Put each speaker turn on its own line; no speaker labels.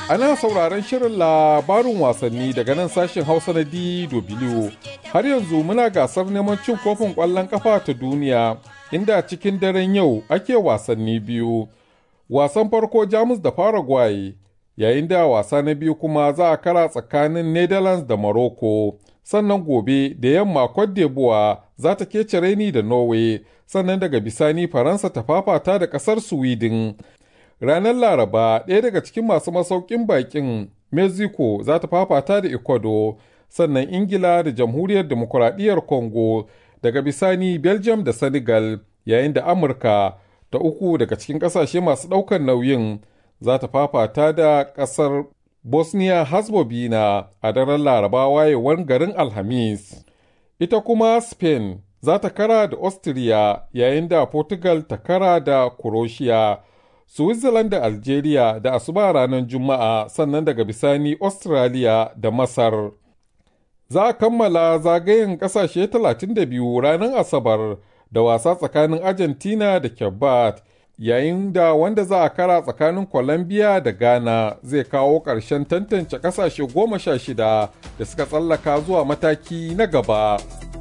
Ana sauraron shirin labarin wasanni daga nan sashen Hausa na DW. Har yanzu muna gasar neman cin kofin ƙwallon ƙafa ta duniya, inda cikin daren yau ake wasanni biyu. Wasan farko Jamus da Paraguay, yayin da wasa na biyu kuma za a kara tsakanin Netherlands da Morocco. Sannan gobe da yamma Cote d'Ivoire za ta kece raini da Norway, sannan daga bisani Faransa ta fafata da ƙasar Sweden. Ranar Laraba, ɗaya daga cikin masu masaukin bakin Mexico za ta fafata da Ecuador, sannan Ingila da Jamhuriyar Demokuraɗiyyar Congo, daga bisani Belgium da Senegal, yayin da Amurka ta uku daga cikin ƙasashe masu ɗaukar nauyin za ta fafata da ƙasar Bosnia Herzegovina a daren Laraba wayewar garin Alhamis. Ita kuma Spain za ta kara da Austria yayin da Portugal ta kara da Croatia. Switzerland da Algeria da asuba ranar Juma'a sannan daga bisani Australia da Masar. Za a kammala zagayen ƙasashe 32 ranar Asabar da wasa tsakanin Argentina da Kebat, yayin da wanda za a kara tsakanin Colombia da Ghana zai kawo ƙarshen tantance ƙasashe goma sha shida da suka tsallaka zuwa mataki na gaba.